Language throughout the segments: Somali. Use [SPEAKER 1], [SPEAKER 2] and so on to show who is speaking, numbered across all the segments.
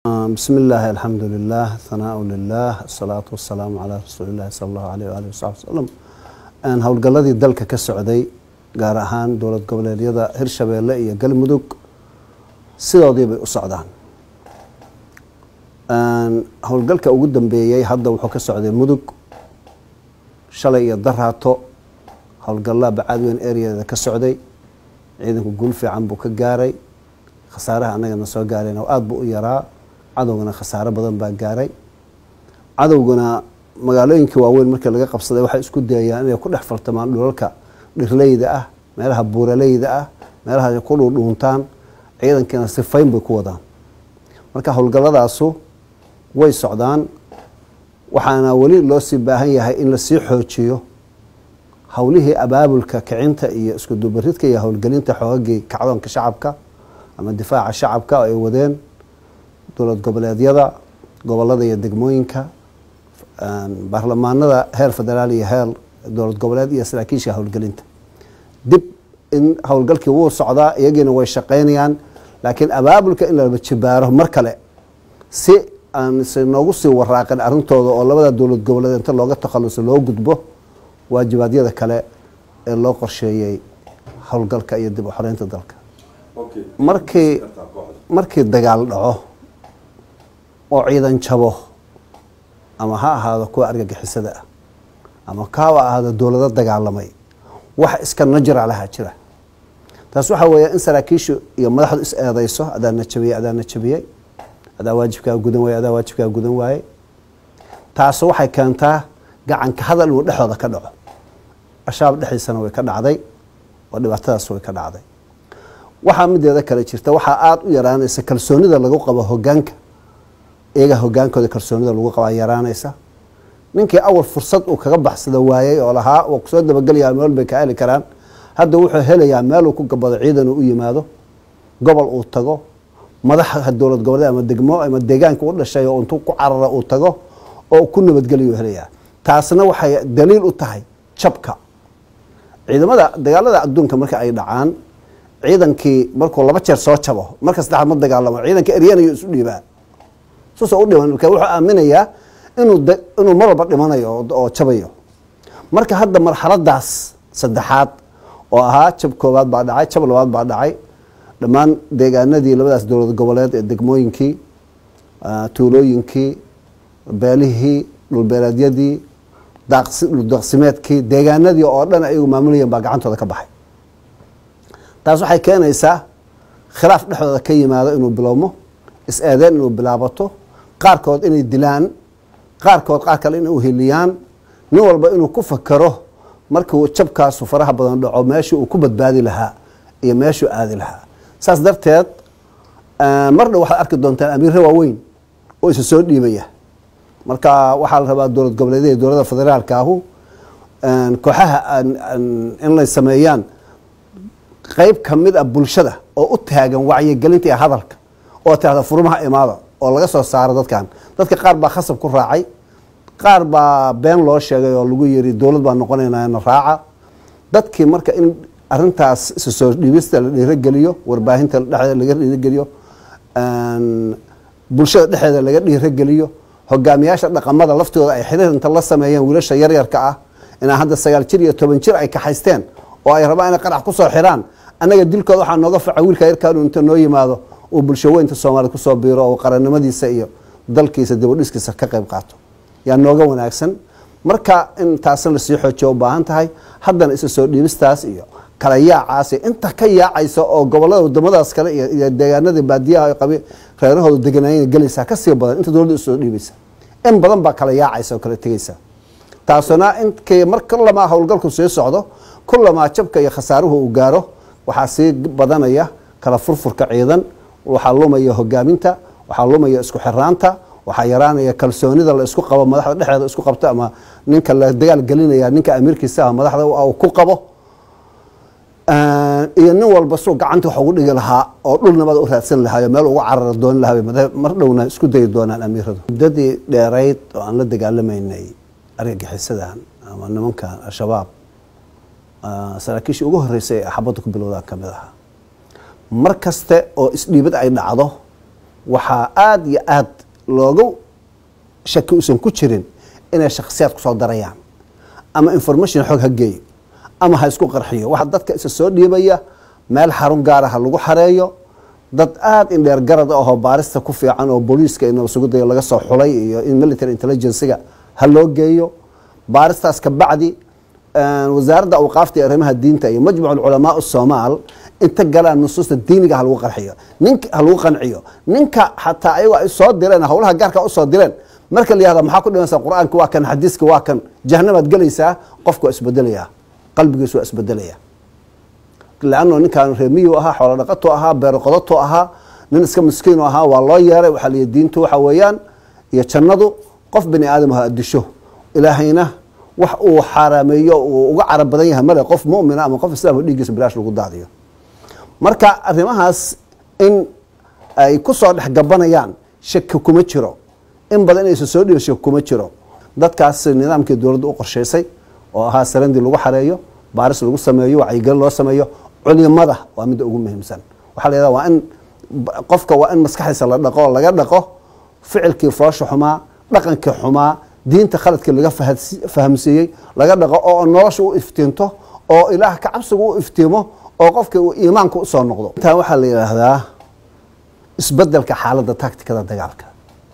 [SPEAKER 1] بسم الله الحمد لله ثناء لله الصلاة والسلام على رسول الله صلى الله عليه وآله وصحبه وسلم howlgalladii dalka ka socday gaar ahaan dowlad goboleedyada hirshabeelle iyo galmudug sidoodii bay u socdaan howlgalka ugu dambeeyey hadda wuxuu ka socday mudug shalay iyo daraato howlgallaa bacaadweyn areada ka socday ciidanku guul fiican buu ka gaaray khasaaraha annagana soo gaarayna aada buu u yaraa cadowgana khasaaro badan baa gaaray cadowgana magaalooyinkii waaweyn markii laga qabsaday waxay isku dayayaan inay ku dhex faltamaan dhulalka dhirleyda ah meelaha buuraleyda ah meelaha ay ku dhuudhuuntaan ciidankiina sifayn bay ku wadaan marka howlgalladaasu way socdaan waxaana weli loo sii baahan yahay in lasii xoojiyo howlihii abaabulka kicinta iyo isku dubaridka iyo howlgelinta xoogagii kacdoonka shacabka ama difaaca shacabka ay wadeen dowlad goboleedyada gobolada iyo degmooyinka baarlamaanada heer federaal iyo heer dowlad goboleed iyo saraakiisha howlgelinta dib in howlgalkii wuu socdaa iyagiina way shaqaynayaan laakiin abaabulka in laba jibaaro mar kale si aan se noogu sii waraaqin arrintooda oo labada dowlad goboleed inta looga takhaluso loo gudbo waajibaadyada kale ee loo qorsheeyey howlgalka iyo dib u xoreynta dalka markii markii dagaal dhaco oo ciidan jabo ama ha ahaado kuwa argagixisada ah ama kaaba ahaado dowlado dagaalamay wax iska najra lahaa jira taas waxaa weeya in saraakiishu iyo madaxdu is eedeyso adaana jabiyey adaana jabiyey adaa waajibkaa gudan waaye adaa waajibkaa gudan waaye taasu waxay keentaa gacanka hadal inuu dhexdooda ka dhaco ashaab dhexdiisana way ka dhacday oo dhibaatadaas way ka dhacday waxaa mideeda kale jirta waxaa aada u yaraanaysa kalsoonida lagu qabo hogaanka iyaga hogaankooda kalsoonida lagu qabaa yaraanaysa ninkii awal fursad uu kaga baxsada waayey oo lahaa waa kusoo dabagelayaa meel bay ka heli karaan hadda wuxuu helayaa meeluu ku gabado ciidan uu u yimaado gobol uu tago madaxa dowlad goboleed ama degmo ama deegaanka u dhashay oo intuu ku carara uu tago oo ku nabadgeliyuu helayaa taasna waxay daliil u tahay jabka ciidamada dagaalada adduunka marka ay dhacaan ciidankii markuu laba jeer soo jabo marka saddexaad ma dagaalamo ciidanka eryanayo isu dhiibaa suusa u dhiman marka wuxuu aaminayaa inuu inuu mar walba dhimanayo oo jabayo marka hadda marxaladaas saddexaad oo ahaa jab koowaad baa dhacay jab labaad baa dhacay dhammaan deegaanadii labadaas dowlad goboleed ee degmooyinkii tuulooyinkii beelihii dhulbeeleedyadii dhuldaaqsimeedkii deegaanadii oo dhan ayagu maamulayeen baa gacantooda ka baxay taas waxay keenaysaa khilaaf dhexdooda ka yimaado inuu bilowmo is-eedeen inuu bilaabato qaarkood inay dilaan qaarkood qaar kale inay uheliyaan nin walba inuu ku fakero markuu jabkaasu faraha badan dhaco meeshii uu ku badbaadi lahaa iyo meeshuu aadi lahaa saas darteed mar dhow waxaad arki doontaan amiirre waaweyn oo isa soo dhiibaya marka waxaa la rabaa dowlad goboleedyada dowladda federaalka ahu kooxaha in lay sameeyaan qeyb ka mid a bulshada oo u taagan wacyigelinta iyo hadalka oo tirahda furmaha imaada oo laga soo saaro dadkan dadka qaar baa khasab ku raacay qaar baa been loo sheegay oo lagu yiri dowlad baa noqonaynana raaca dadkii marka in arintaas isa soo dhiibista la dhiirogeliyo warbaahinta dhexdeeda laga dhiirogeliyo bulshada dhexdeeda laga dhiirogeliyo hogaamiyaasha dhaqamada laftooda ay xiriir inta la sameeyeen wiilasha yaryarka ah inaa hadda sagaal jir iyo toban jir ay kaxaysteen oo ay rabaan inay qarax kusoo xiraan annaga dilkooda waxaa nooga faca wiilka yarkaanu inta noo yimaado uu bulsho weynta soomaaliyad kusoo biiro oo qarannimadiisa iyo dalkiisa dibadhiskiisa ka qayb qaato yaa nooga wanaagsan marka in taasna lasii xoojiyo u baahan tahay haddana isa soo dhiibistaas iyo kala yaacaas inta ka yaacaysa oo gobolada wadamadaas kale iyo deegaanada baadiyaha qabi reerahooda deganaayeen gelaysaa kasii badan inta dowladda usoo dhiibaysa in badan baa kala yaacaysa oo kala tegaysa taasuna inkay mar kulamaa howlgalku sii socdo kulamaa jabka iyo khasaaruhu uu gaaro waxaa sii badanaya kala furfurka ciidan waxaa lumaya hogaaminta waxaa lumaya isku xiraanta waxaa yaraanaya kalsoonida la isku qabo madaxda dhexdeeda isku qabto ama ninka la dagaal gelinaya ninka amiirkiisa ah madaxda uu ku qabo iyo nin walba suu gacanta wax ugu dhigi lahaa oo dhul nabada u raadsan lahaayo meel ugu carara dooni lahaa mar dhowna isku dayi doonaan amiiradu muddadii dheerayd oo aan la dagaalamaynay argagixisadan ama nimankan al-shabaab saraakiishii ugu horreysay ee xabadda ku bilowdaan ka mid ahaa mar kaste oo isdhiibad ay dhacdo waxaa aada iyo aad loogu shaki usan ku jirin inay shakhsiyaad kusoo darayaan ama information xoog ha geeyo ama ha isku qarxiyo waxa dadka isa soo dhiibaya meel xarun gaara ha lagu xareeyo dad aada in dheer garad ahoo baarista ku fiican oo booliiska in sugudayo laga soo xulay iyo in military intelligencega ha loo geeyo baaristaas ka bacdi wasaaradda awqaafta iyo arrimaha diinta iyo majmuc culamaa soomaal inta galaan nusuusta diiniga ha lagu qarxiyo nink ha lagu qanciyo ninka xataa ayago ay soo direen howlaha gaarka usoo direen marka la yihahda maxaa ku dhimanaysa qur-aanka waa kan xadiiska waa kan jahanamaad gelaysaa qofku waa isbedelayaa qalbigiisu waa isbedelaya lanno ninkaan reemiyu ahaa xoolo dhaqato ahaa beero qodato ahaa nin iska miskiinu ahaa waa loo yeeray waxaa la diintu waxa weeyaan iyo jannadu qof bini aadam ha disho ilaahayna wax uu xaaraameeyo uu uga carab badan yahay male qof mumina ama qof islaamka dhiiggiisa bilaash lagu daadiyo marka arrimahaas in ay ku soo dhex gabanayaan shaki kuma jiro in badan inaysa soo dhiibo shaki kuma jiro dadkaas nidaamkii dowladda u qorshaysay oo ahaa sarandii lagu xareeyo baaris lagu sameeyo wacyigelin loo sameeyo culimada waa midda ugu muhiimsan waxaa la yidhahda waa in qofka waa in maskaxdiisa la dhaqo laga dhaqo ficilkii foosha xumaa dhaqankii xumaa diinta khaladkii laga fahamsiiyey laga dhaqo oo nolosha u iftiinto oo ilaah ka cabsiga u iftiimo oo qofka uu iimaanka usoo noqdo intaa waxaa la yidhaahdaa isbedelka xaaladda tacticada dagaalka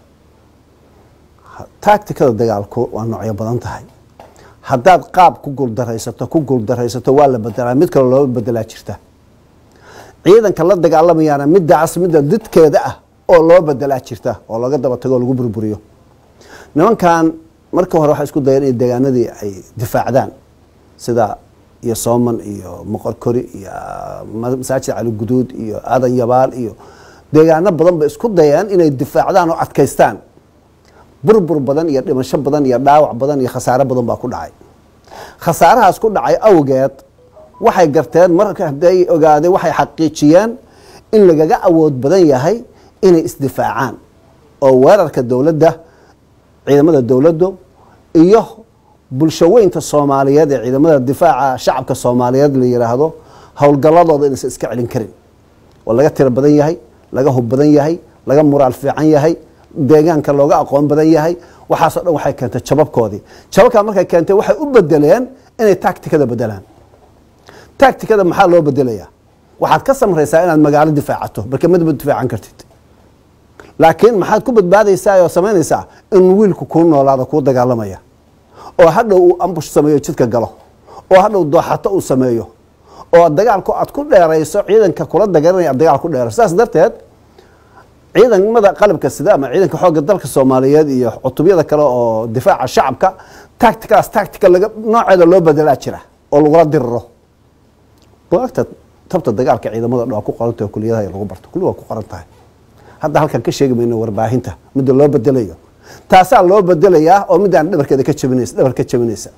[SPEAKER 1] tacticada dagaalku waa noocyo badan tahay haddaad qaab ku guuldaraysato ku guuldaraysato waa la bedelaa mid kale loo bedelaa jirta ciidanka la dagaalamayaana midaas midda didkeeda ah oo loo bedelaa jirta oo laga daba tago oo lagu burburiyo nimankan marka hore waxay isku dayeen in deegaanadii ay difaacdaan sida iyo sooman iyo moqorkori iyo masaajid cali guduud iyo aadan yabaal iyo deegaano badan bay isku dayeen inay difaacdaan oo adkaystaan burbur badan iyo dhimasho badan iyo dhaawac badan iyo khasaare badan baa ku dhacay khasaarahaas ku dhacay awgeed waxay garteen marka hadday ogaadeen waxay xaqiijiyeen in lagaga awood badan yahay inay isdifaacaan oo weerarka dowladda ciidamada dowladdu iyo bulshaweynta soomaaliyeed ee ciidamada difaaca shacabka soomaaliyeed la yiraahdo howlgalladooda inaysan iska celin karin oo laga tiro badan yahay laga hub badan yahay laga muraal fiican yahay deegaanka looga aqoon badan yahay waxaasoo dhan waxay keentay jababkoodii jababkaa markay keentay waxay u bedeleen inay tacticada bedelaan tacticada maxaa loo bedelayaa waxaad ka samraysaa inaad magaalo difaacato marka madaba difaacan kartid laakiin maxaad ku badbaadaysaa oo samaynaysaa in wiilku kuu noolaado kuu dagaalamaya oo hadhow uu ambush sameeyo jidka galo oo hadhow dooxato uu sameeyo oo dagaalku aad ku dheerayso ciidanka kula dagalanaya aad dagaal ku dheerayso saas darteed ciidamada qalabka sida ama ciidanka xoogga dalka soomaaliyeed iyo cutubyada kale oo difaaca shacabka tacticadaas tactica laga nooceeda loo bedelaa jira oo lagula diriro buagta tabta dagaalka ciidamada dhan waa ku qoranta oo kuliyadaha lagu barto kulli waa ku qoran tahay hadda halkan ka sheegi mayno warbaahinta midda loo bedelayo taasaa loo bedelayaa oo midaan dhabarkeeda ka jabinaysa dhabar ka jabinaysa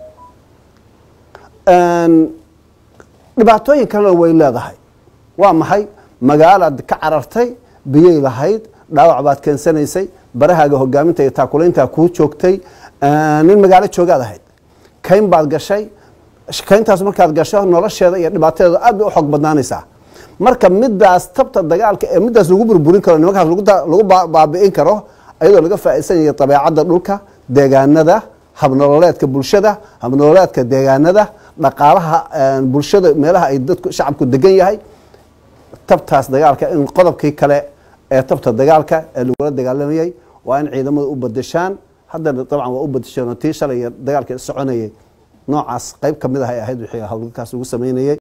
[SPEAKER 1] dhibaatooyin kalena way leedahay waa maxay magaalaad ka carartay biyay lahayd dhaawac baad keensanaysay barahaaga hogaaminta iyo taakulayntaa kuu joogtay nin magaalo joogaad ahayd kayn baad gashay kayntaas markaad gasho nolosheeda iyo dhibaatadeeda aad bay u xoog badnaanaysaa marka midaas tabta dagaalka ee midaas lagu burburin karo nimankaas lagu baabi'in karo ayadoo laga faa'iidsanaya dabeecadda dhulka deegaanada habnololeedka bulshada habnololeedka deegaanada dhaqaalaha bulshada meelaha ay dadku shacabku degan yahay tabtaas dagaalka in qodobkii kale ee tabta dagaalka ee lagula dagaalamayay waa in ciidamadu u badashaan haddana dabcan waa u badasheen oo tii shalay iyo dagaalka soconayay noocaas qayb ka mid ah ay ahayd wixii howlgalkaas lagu sameynayay